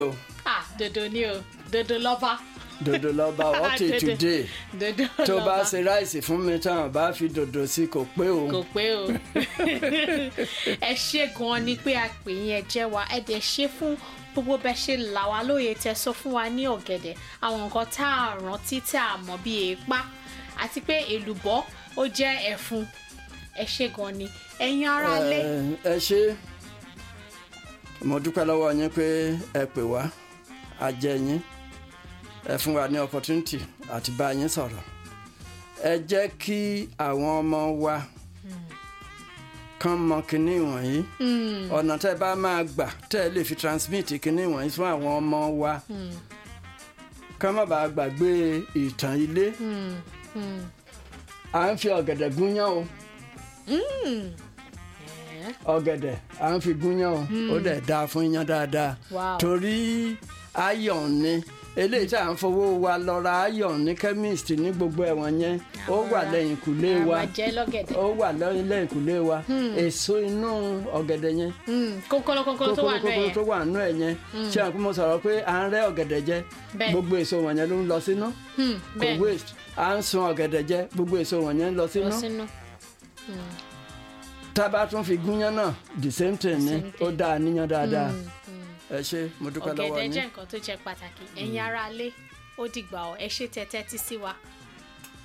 o ah dodo ni o dodo lọ́ba dòdò lọ́ba what Dodo. is today dodo tó bá lọ́ba. ṣe ráìsì fún mi tán bá fi dòdò sí kò pé o kò pé o ẹ ṣe gan ni pé a pè yín ẹ jẹ́ wa ẹ dẹ̀ ṣe fún gbogbo bẹ ṣe là wá lóye tẹ sọ fún wa ní ọ̀gẹ̀dẹ̀ àwọn nǹkan tá a rántí tá a mọ̀ bí èèpá àti pé èlùbọ́ ó jẹ́ ẹ̀fun ẹ ṣe gan ni ẹ̀yin ará lé ẹ ṣe mo dúpẹ́ lọ́wọ́ yín pé ẹ pè wá a jẹ yín ẹ fún wa ní opportunity àti bá yín sọ̀rọ̀ ẹ jẹ́ kí àwọn ọmọ wa kán mọ kinní wọ̀nyí ọ̀nà tẹ́ bá máa gbà tẹ́ ẹ lè fi transmit kinní wọ̀nyí fún àwọn ọmọ wa kán má bàa gbàgbé ìtàn ilé à ń fi ọ̀gẹ̀dẹ̀ gúnyán o ọ̀gẹ̀dẹ̀ à ń fi gúnyán o ó dẹ̀ dáa fún iyán dáadáa Wow. torí ayọ̀n ni eléyìí tá à ń fowó wa lọ ra ayọ̀n ní chemist ní gbogbo ẹ̀wọ̀n yẹn ó wà lẹ́yìn kùlé wa àwọn jẹ́ lọ́gẹ̀dẹ̀ ó wà lẹ́yìn kùlé wa èso inú ọ̀gẹ̀dẹ̀ yẹn kókóló kókóló tó wà náà kókóló yẹn tó wà nínú ẹ̀ yẹn ṣé àwọn kó mo sọ̀rọ̀ pé à ń rẹ́ ọ̀gẹ̀dẹ̀ jẹ Bẹ́ẹ̀. gbogbo èso wọ̀nyẹn ló ń lọ sínú Hmm, kò bẹ́ẹ̀ ni. waste à ń sun ọ̀gẹ̀dẹ̀ jẹ gbogbo èso wọ̀nyẹn ń lọ lọ sínú sínú tá a bá tún fi gúnyán náà the same thing ni same ó thing. dáa níyàn dáadáa ẹ ṣe mo dúpẹ́ lọ́wọ́ ọ̀gẹ̀dẹ̀ yín. jẹ́ nǹkan tó jẹ́ pàtàkì ẹ̀yin ará lé ó dìgbà ọ̀ ẹ ṣe tẹ́tẹ́ tí sí wa